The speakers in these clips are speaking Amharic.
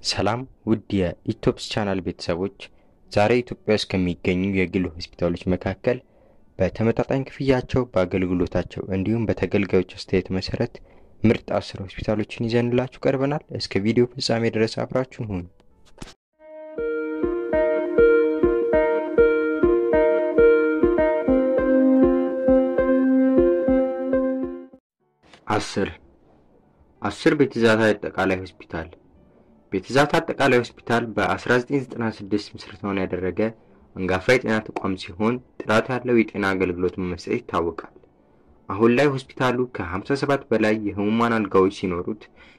ሰላም ውድ የኢትዮፕስ ቻናል ቤተሰቦች፣ ዛሬ ኢትዮጵያ ውስጥ ከሚገኙ የግል ሆስፒታሎች መካከል በተመጣጣኝ ክፍያቸው በአገልግሎታቸው እንዲሁም በተገልጋዮች አስተያየት መሰረት ምርጥ አስር ሆስፒታሎችን ይዘንላችሁ ቀርበናል። እስከ ቪዲዮ ፍጻሜ ድረስ አብራችሁን ሁኑ። አስር አስር ቤተዛታ አጠቃላይ ሆስፒታል ቤተዛታ አጠቃላይ ሆስፒታል በ1996 ምስረታውን ያደረገ አንጋፋ የጤና ተቋም ሲሆን ጥራት ያለው የጤና አገልግሎት በመስጠት ይታወቃል። አሁን ላይ ሆስፒታሉ ከ57 በላይ የህሙማን አልጋዎች ሲኖሩት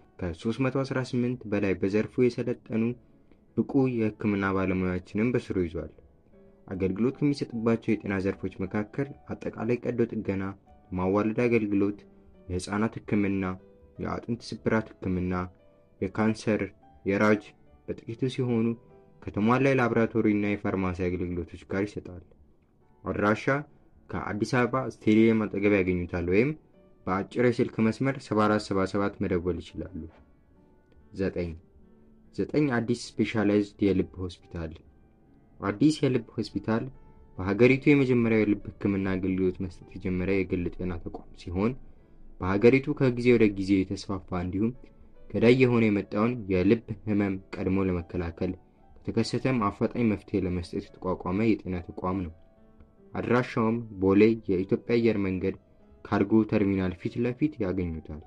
ከ318 በላይ በዘርፉ የሰለጠኑ ብቁ የሕክምና ባለሙያዎችንም በስሩ ይዟል። አገልግሎት ከሚሰጥባቸው የጤና ዘርፎች መካከል አጠቃላይ ቀዶ ጥገና፣ ማዋለድ አገልግሎት፣ የህፃናት ሕክምና፣ የአጥንት ስብራት ሕክምና፣ የካንሰር፣ የራጅ በጥቂቱ ሲሆኑ ከተሟላ የላቦራቶሪ እና የፋርማሲ አገልግሎቶች ጋር ይሰጣል። አድራሻ ከአዲስ አበባ ስቴዲየም አጠገብ ያገኙታል ወይም በአጭር የስልክ መስመር 7477 መደወል ይችላሉ። ዘጠኝ ዘጠኝ አዲስ ስፔሻላይዝድ የልብ ሆስፒታል አዲስ የልብ ሆስፒታል በሀገሪቱ የመጀመሪያው የልብ ህክምና አገልግሎት መስጠት የጀመረ የግል ጤና ተቋም ሲሆን በሀገሪቱ ከጊዜ ወደ ጊዜ የተስፋፋ እንዲሁም ገዳይ የሆነ የመጣውን የልብ ህመም ቀድሞ ለመከላከል ከተከሰተም አፋጣኝ መፍትሄ ለመስጠት የተቋቋመ የጤና ተቋም ነው። አድራሻውም ቦሌ የኢትዮጵያ አየር መንገድ ካርጎ ተርሚናል ፊት ለፊት ያገኙታል።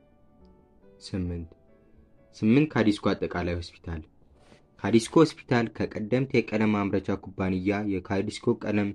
ስምንት ስምንት ካዲስኮ አጠቃላይ ሆስፒታል ካዲስኮ ሆስፒታል ከቀደምት የቀለም ማምረቻ ኩባንያ የካዲስኮ ቀለም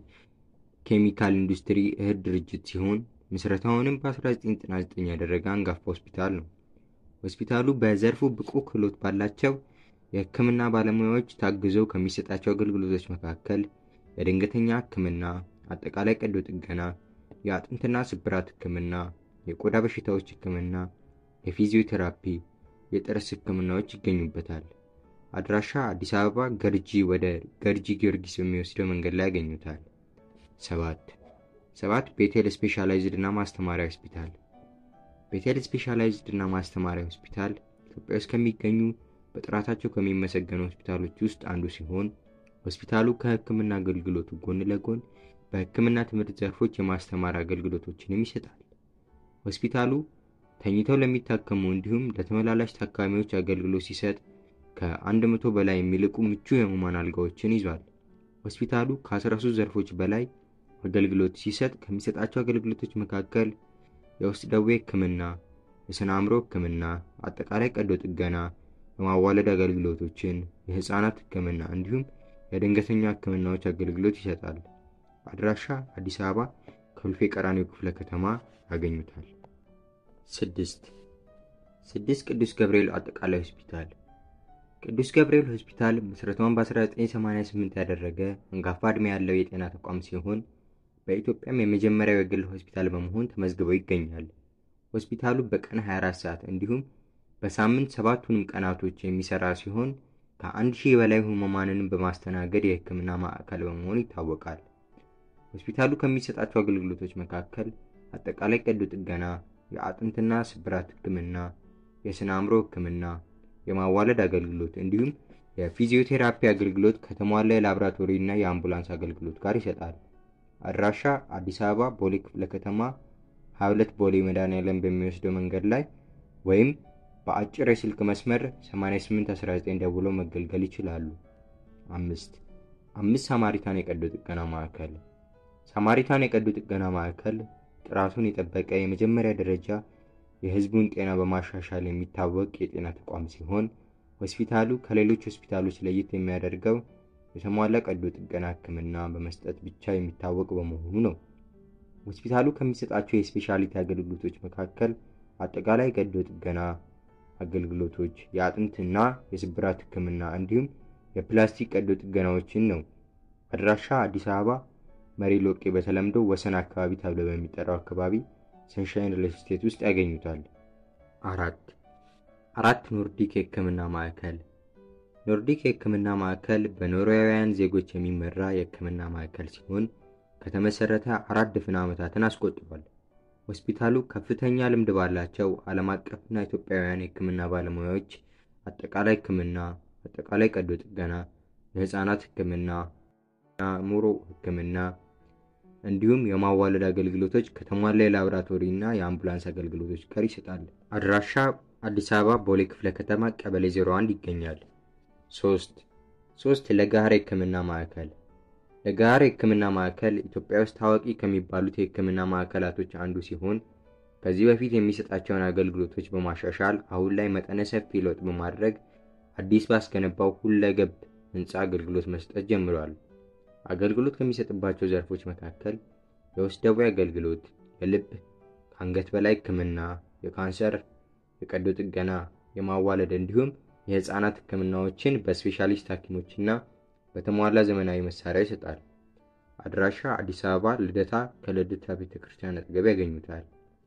ኬሚካል ኢንዱስትሪ እህት ድርጅት ሲሆን ምስረታውንም በ1999 ያደረገ አንጋፋ ሆስፒታል ነው። ሆስፒታሉ በዘርፉ ብቁ ክህሎት ባላቸው የህክምና ባለሙያዎች ታግዘው ከሚሰጣቸው አገልግሎቶች መካከል የድንገተኛ ህክምና፣ አጠቃላይ ቀዶ ጥገና፣ የአጥንትና ስብራት ህክምና፣ የቆዳ በሽታዎች ህክምና፣ የፊዚዮቴራፒ፣ የጥርስ ህክምናዎች ይገኙበታል። አድራሻ አዲስ አበባ ገርጂ ወደ ገርጂ ጊዮርጊስ በሚወስደው መንገድ ላይ ያገኙታል። ሰባት ሰባት ቤቴል ስፔሻላይዝድ እና ማስተማሪያ ሆስፒታል ቤቴል ስፔሻላይዝድ እና ማስተማሪያ ሆስፒታል ኢትዮጵያ ውስጥ ከሚገኙ በጥራታቸው ከሚመሰገኑ ሆስፒታሎች ውስጥ አንዱ ሲሆን ሆስፒታሉ ከህክምና አገልግሎቱ ጎን ለጎን በህክምና ትምህርት ዘርፎች የማስተማር አገልግሎቶችንም ይሰጣል። ሆስፒታሉ ተኝተው ለሚታከሙ እንዲሁም ለተመላላሽ ታካሚዎች አገልግሎት ሲሰጥ ከአንድ መቶ በላይ የሚልቁ ምቹ የህሙማን አልጋዎችን ይዟል። ሆስፒታሉ ከ13 ዘርፎች በላይ አገልግሎት ሲሰጥ ከሚሰጣቸው አገልግሎቶች መካከል የውስጥ ደዌ ህክምና፣ የስነ አእምሮ ህክምና፣ አጠቃላይ ቀዶ ጥገና፣ የማዋለድ አገልግሎቶችን፣ የህፃናት ህክምና እንዲሁም የድንገተኛ ህክምናዎች አገልግሎት ይሰጣል። አድራሻ አዲስ አበባ ኮልፌ ቀራኒዮ ክፍለ ከተማ ያገኙታል። ስድስት ስድስት ቅዱስ ገብርኤል አጠቃላይ ሆስፒታል ቅዱስ ገብርኤል ሆስፒታል ምስረታውን በ1988 ያደረገ አንጋፋ ዕድሜ ያለው የጤና ተቋም ሲሆን በኢትዮጵያም የመጀመሪያው የግል ሆስፒታል በመሆን ተመዝግበው ይገኛል። ሆስፒታሉ በቀን 24 ሰዓት እንዲሁም በሳምንት ሰባቱንም ቀናቶች የሚሰራ ሲሆን ከአንድ ሺህ በላይ ህሙማንን በማስተናገድ የህክምና ማዕከል በመሆን ይታወቃል። ሆስፒታሉ ከሚሰጣቸው አገልግሎቶች መካከል አጠቃላይ ቀዶ ጥገና፣ የአጥንትና ስብራት ህክምና፣ የስነ አእምሮ ህክምና፣ የማዋለድ አገልግሎት እንዲሁም የፊዚዮቴራፒ አገልግሎት ከተሟላ የላቦራቶሪ እና የአምቡላንስ አገልግሎት ጋር ይሰጣል። አድራሻ አዲስ አበባ ቦሌ ክፍለ ከተማ 22 ቦሌ መድኃኔዓለም በሚወስደው መንገድ ላይ ወይም በአጭር የስልክ መስመር 8819 ደውለው መገልገል ይችላሉ። አምስት አምስት ሳማሪታን የቀዶ ጥገና ማዕከል ሳማሪታን የቀዶ ጥገና ማዕከል ጥራቱን የጠበቀ የመጀመሪያ ደረጃ የህዝቡን ጤና በማሻሻል የሚታወቅ የጤና ተቋም ሲሆን ሆስፒታሉ ከሌሎች ሆስፒታሎች ለየት የሚያደርገው የተሟላ ቀዶ ጥገና ህክምና በመስጠት ብቻ የሚታወቅ በመሆኑ ነው። ሆስፒታሉ ከሚሰጣቸው የስፔሻሊቲ አገልግሎቶች መካከል አጠቃላይ ቀዶ ጥገና አገልግሎቶች፣ የአጥንትና የስብራት ህክምና እንዲሁም የፕላስቲክ ቀዶ ጥገናዎችን ነው። አድራሻ አዲስ አበባ መሪ ሎቄ በተለምዶ ወሰን አካባቢ ተብሎ በሚጠራው አካባቢ ሰንሻይን ሪል ስቴት ውስጥ ያገኙታል። አራት አራት ኖርዲክ የህክምና ማዕከል ኖርዲክ የህክምና ማዕከል በኖርዌያውያን ዜጎች የሚመራ የህክምና ማዕከል ሲሆን ከተመሰረተ አራት ድፍን ዓመታትን አስቆጥሯል። ሆስፒታሉ ከፍተኛ ልምድ ባላቸው ዓለም አቀፍና ኢትዮጵያውያን የሕክምና ባለሙያዎች አጠቃላይ ሕክምና፣ አጠቃላይ ቀዶ ጥገና፣ የህፃናት ሕክምና፣ የአእምሮ ሕክምና እንዲሁም የማዋለድ አገልግሎቶች ከተሟላ የላቦራቶሪ እና የአምቡላንስ አገልግሎቶች ጋር ይሰጣል። አድራሻ አዲስ አበባ ቦሌ ክፍለ ከተማ ቀበሌ 01 ይገኛል። ሶስት ሶስት ለገሃር የህክምና ማዕከል ለገሃር የህክምና ማዕከል ኢትዮጵያ ውስጥ ታዋቂ ከሚባሉት የህክምና ማዕከላቶች አንዱ ሲሆን ከዚህ በፊት የሚሰጣቸውን አገልግሎቶች በማሻሻል አሁን ላይ መጠነ ሰፊ ለውጥ በማድረግ አዲስ ባስገነባው ሁለገብ ህንፃ አገልግሎት መስጠት ጀምሯል። አገልግሎት ከሚሰጥባቸው ዘርፎች መካከል የውስጥ ደዌ አገልግሎት፣ የልብ ከአንገት በላይ ህክምና፣ የካንሰር፣ የቀዶ ጥገና፣ የማዋለድ እንዲሁም የህፃናት ህክምናዎችን በስፔሻሊስት ሐኪሞችና በተሟላ ዘመናዊ መሳሪያ ይሰጣል። አድራሻ አዲስ አበባ ልደታ ከልደታ ቤተ ክርስቲያን አጠገብ ያገኙታል።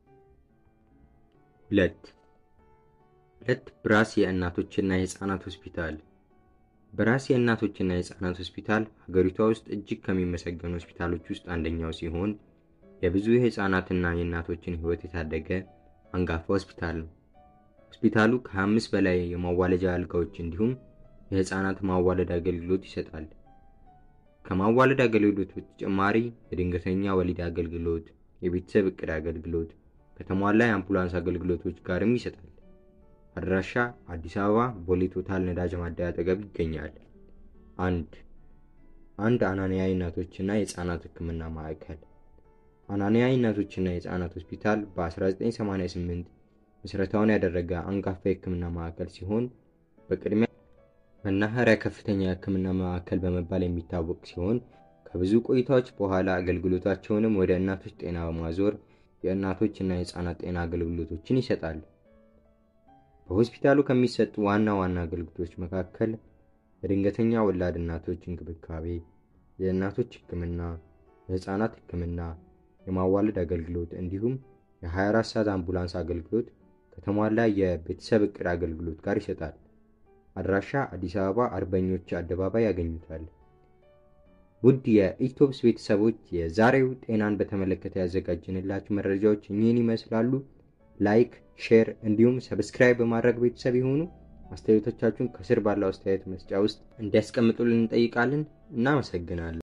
ሁለት ሁለት ብራስ የእናቶችና የህፃናት ሆስፒታል በራስ የእናቶችና የህፃናት ሆስፒታል ሀገሪቷ ውስጥ እጅግ ከሚመሰገኑ ሆስፒታሎች ውስጥ አንደኛው ሲሆን የብዙ የህፃናትና የእናቶችን ህይወት የታደገ አንጋፋ ሆስፒታል ነው። ሆስፒታሉ ከ25 በላይ የማዋለጃ አልጋዎች እንዲሁም የህፃናት ማዋለድ አገልግሎት ይሰጣል። ከማዋለድ አገልግሎት በተጨማሪ የድንገተኛ ወሊድ አገልግሎት፣ የቤተሰብ እቅድ አገልግሎት ከተሟላ የአምቡላንስ አገልግሎቶች ጋርም ይሰጣል። አድራሻ አዲስ አበባ ቦሌ ቶታል ነዳጅ ማደያ አጠገብ ይገኛል። አንድ አንድ አናንያ እናቶችና የህፃናት ህክምና ማዕከል አናንያ እናቶችና የህፃናት ሆስፒታል በ1988 ምስረታውን ያደረገ አንጋፋ የህክምና ማዕከል ሲሆን በቅድሚያ መናኸሪያ ከፍተኛ የህክምና ማዕከል በመባል የሚታወቅ ሲሆን ከብዙ ቆይታዎች በኋላ አገልግሎታቸውንም ወደ እናቶች ጤና በማዞር የእናቶችና የህፃናት ጤና አገልግሎቶችን ይሰጣል። በሆስፒታሉ ከሚሰጡ ዋና ዋና አገልግሎቶች መካከል የድንገተኛ ወላድ እናቶች እንክብካቤ፣ የእናቶች ህክምና፣ የህፃናት ህክምና፣ የማዋለድ አገልግሎት እንዲሁም የ24 ሰዓት አምቡላንስ አገልግሎት ከተሟላ የቤተሰብ እቅድ አገልግሎት ጋር ይሰጣል። አድራሻ አዲስ አበባ አርበኞች አደባባይ ያገኙታል። ውድ የኢትዮፕስ ቤተሰቦች የዛሬው ጤናን በተመለከተ ያዘጋጅንላችሁ መረጃዎች እኚህን ይመስላሉ። ላይክ፣ ሼር እንዲሁም ሰብስክራይብ በማድረግ ቤተሰብ የሆኑ አስተያየቶቻችሁን ከስር ባለው አስተያየት መስጫ ውስጥ እንዲያስቀምጡልን እንጠይቃለን። እናመሰግናለን።